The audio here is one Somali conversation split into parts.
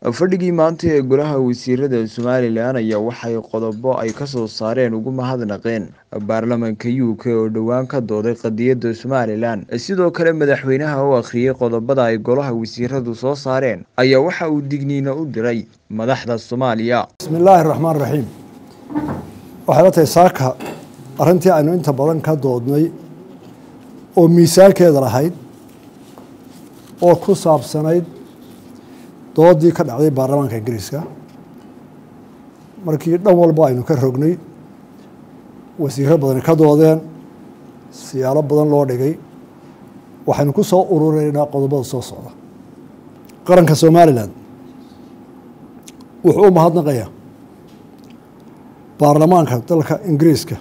fadhigii maanta ee golaha wasiirada somalilan ayaa waxay qodobo ay kasoo saareen ugu mahadnaqeen baarlamanka u k oo dhowaan ka dooday qadiyada somalilan sidoo kale madaxweynaha u akhriyey qodobada ay golaha wasiiradu soo saareen ayaa waxa uu digniino u diray madaxda soomaaliya bismi illaahi raxmaan raxiim waxay la tahay saaka arrintii aynu inta badan ka doodnay oo miisaankeeda lahayd oo ku saabsanayd doodii ka dhacday baarlamaanka ingiriiska markii dhan walba aynu ka rognay wasiiro badani ka doodeen siyaalo badan loo dhigay waxaynu ku soo urureynaa qodobada soo socda qaranka somalilan wuxuu u mahadnaqayaa baarlamaanka dalka ingiriiska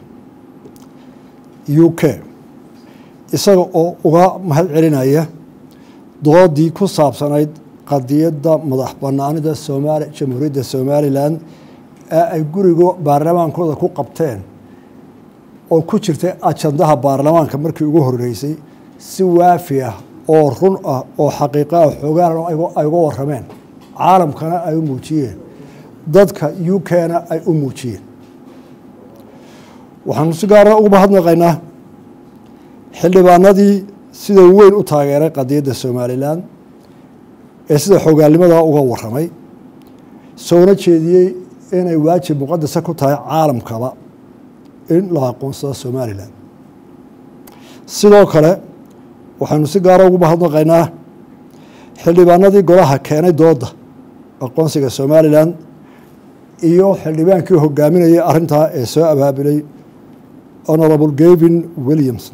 u k isaga oo uga mahad celinaya doodii ku saabsanayd qadiyadda madax banaanida somaali jamhuuriyadda somalilan ee ay guriga baarlamaankooda ku qabteen oo ku jirtay ajandaha baarlamaanka markii ugu horeysay si waafi ah oo run ah oo xaqiiqa ah xoogaan ay uga warameen caalamkana ay u muujiyeen dadka u k-na ay u muujiyeen waxaanu si gaara ugu mahadnaqaynaa xildhibaanadii sida weyn u taageeray qadiyadda somalilan ee sida xogaalnimada uga waramay soona jeediyey inay waajib muqadasa ku tahay caalamkaba in la aqoonsado somalilan sidoo kale waxaynu si gaara ugu mahadnaqaynaa xildhibaanadii golaha keenay dooda aqoonsiga somalilan iyo xildhibaankii hogaaminayay arrintaa ee soo abaabilay honorable gavin williamson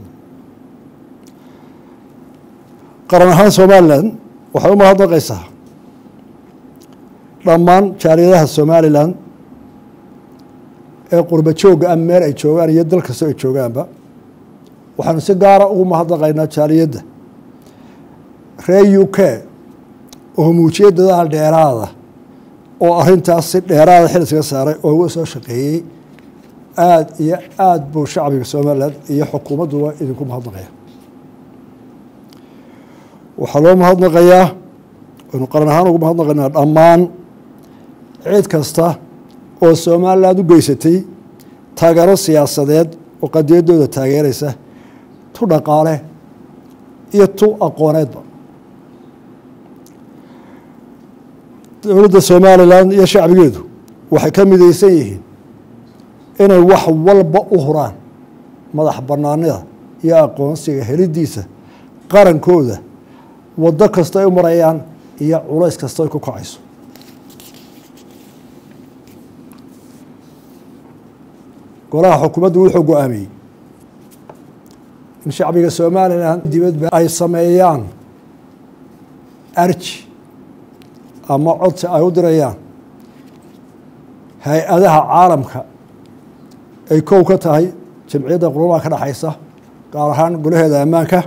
qaran ahaan somalilan waxay u mahadnaqaysaa dhammaan jaaliyadaha somalilan ee qurba joogga ah meel ay joogaan iyo dal kastoo ay joogaanba waxaanu si gaara ugu mahadnaqaynaa jaaliyadda reer u k oo muujiyey dadaal dheeraada oo arrintaas si dheeraada xil iskaga saaray oo uga soo shaqeeyey aada iyo aada buu shacbiga somalilan iyo xukuumadduba idinku mahadnaqaya waxaa loo mahadnaqayaa waynu qaran ahaan ugu mahadnaqaynaa dhammaan cid kasta oo somalilan u geysatay taageero siyaasadeed oo qadiyaddooda taageeraysa tu dhaqaale iyo tu aqooneedba dowladda somalilan iyo shacbigeedu waxay ka midaysan yihiin inay wax walba u huraan madax banaanida iyo aqoonsiga helidiisa qarankooda waddo kasta ay u marayaan iyo culays kasta ay ku kacayso golaha xukuumaddu wuxuu go-aamiyey in shacbiga somalilan dibadba ay sameeyaan arji ama codsi ay u dirayaan hay-adaha caalamka ay kow ka tahay jamciyadda qurumaha ka dhexaysa gaar ahaan golaheeda ammaanka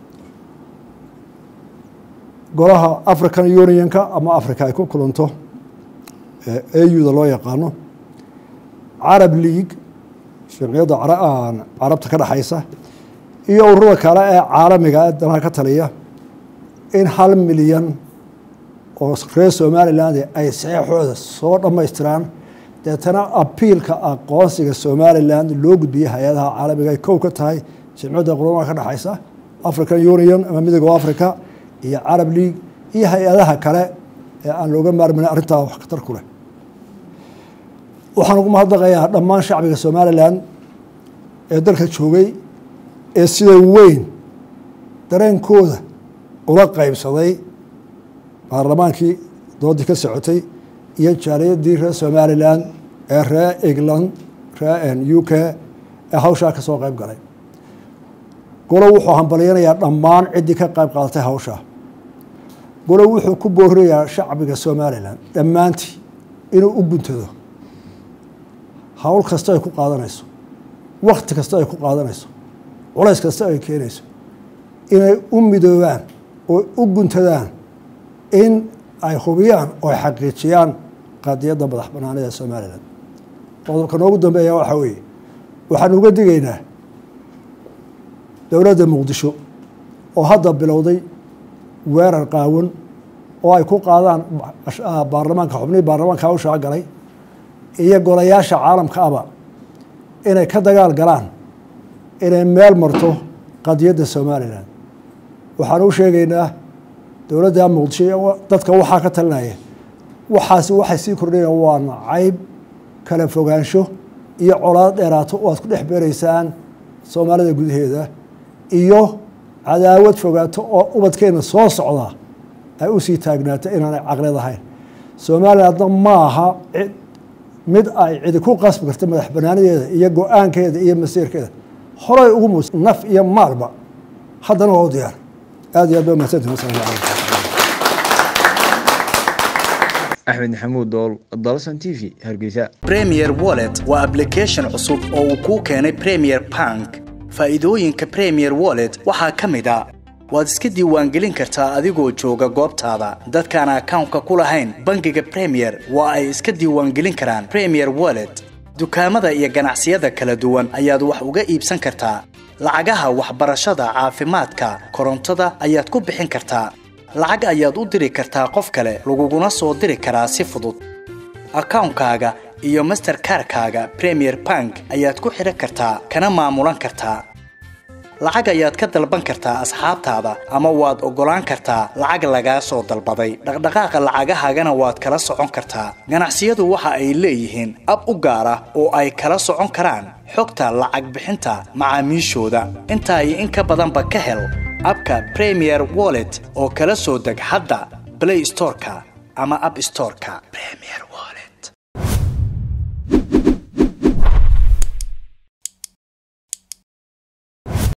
golaha african unionka ama africa ay ku kulanto auda loo yaqaano carab league jamciyadda carabta ka dhexaysa iyo ururada kale ee caalamiga ee danaha ka taliya in hal milyan oo reer somaliland ay saxeixooda soo dhammaystiraan deetana abiilka aqoonsiga somalilan loo gudbiyey hay-adaha caalamiga ay kow ka tahay jamciyadda qurumaha ka dhexaysa african union ama midooga africa iyo carab league iyo hay-adaha kale ee aan looga maarmayn arrintaa wax khatar ku leh waxaan ugu mahadnaqayaa dhammaan shacbiga somalilan ee dalka joogay ee sida weyn dareenkooda ula qeybsaday baarlamaankii doodii ka socotay iyo jaaliyadii reer somalilan ee reer england reer u k ee hawshaa ka soo qeyb galay golo wuxuu hambalyanayaa dhammaan ciddii ka qayb qaadatay hawshaa golo wuxuu ku boorinayaa shacbiga somalilan dhammaantii inuu u guntado hawl kasta ay ku qaadanayso wakti kasta ay ku qaadanayso culays kasta ay keenayso inay u midoobaan oo u guntadaan in ay hubiyaan oo ay xaqiijiyaan qadiyadda madax banaanida ee somalilan qodobka noogu dambeeya waxaa weeye waxaan uga digaynaa dowladda muqdisho oo hadda bilowday weerar qaawan oo ay ku qaadaan baarlamaanka xubnihii baarlamaanka hawshaa galay iyo golayaasha caalamka aba inay ka dagaal galaan inay meel marto qadiyadda somalilan waxaan u sheegaynaa dowladda muqdisho dadka waxaa ka talinaya waxaasi waxay sii kordhayaan waa nacayb kala fogaansho iyo colaad dheeraato oo aad ku dhex beeraysaan soomaalida gudaheeda iyo cadaawad fogaato oo ubadkeena soo socda ay usii taagnaato inaanay caqlid ahayn somalilandna ma aha mid ay cidi ku qasbi karta madax banaanadeeda iyo go-aankeeda iyo masiirkeeda horay ugu mus naf iyo maalba haddana waa u diyaar aad iyo aad ba mahadsantihin wasalaamu calaykum axmed maxamuud dool dalsan t v hargeysa premier wallet waa application cusub oo uu kuu keenay premier bank faa'iidooyinka premier wallet waxaa ka mid a waad iska diiwaangelin kartaa adigoo jooga goobtaada dadkaan akawnka ku lahayn bangiga premier waa ay iska diiwaangelin karaan premier wallet dukaamada iyo ganacsiyada kala duwan ayaad wax uga iibsan kartaa lacagaha waxbarashada caafimaadka korontada ayaad ku bixin kartaa lacag ayaad u diri kartaa qof kale laguguna soo diri karaa si fudud akawnkaaga iyo masterkarkaaga premier bank ayaad ku xidhan kartaa kana maamulan kartaa lacag ayaad ka dalban kartaa asxaabtaada ama waad oggolaan kartaa lacag lagaa soo dalbaday dhaqdhaqaaqa lacagahaagana waad kala socon kartaa ganacsiyadu waxa ay leeyihiin ab u gaar ah oo ay kala socon karaan xogta lacag bixinta macaamiishooda intaa iyo in ka badanba ka hel abka premier wallet oo kala soo deg hadda blay storeka ama ab storeka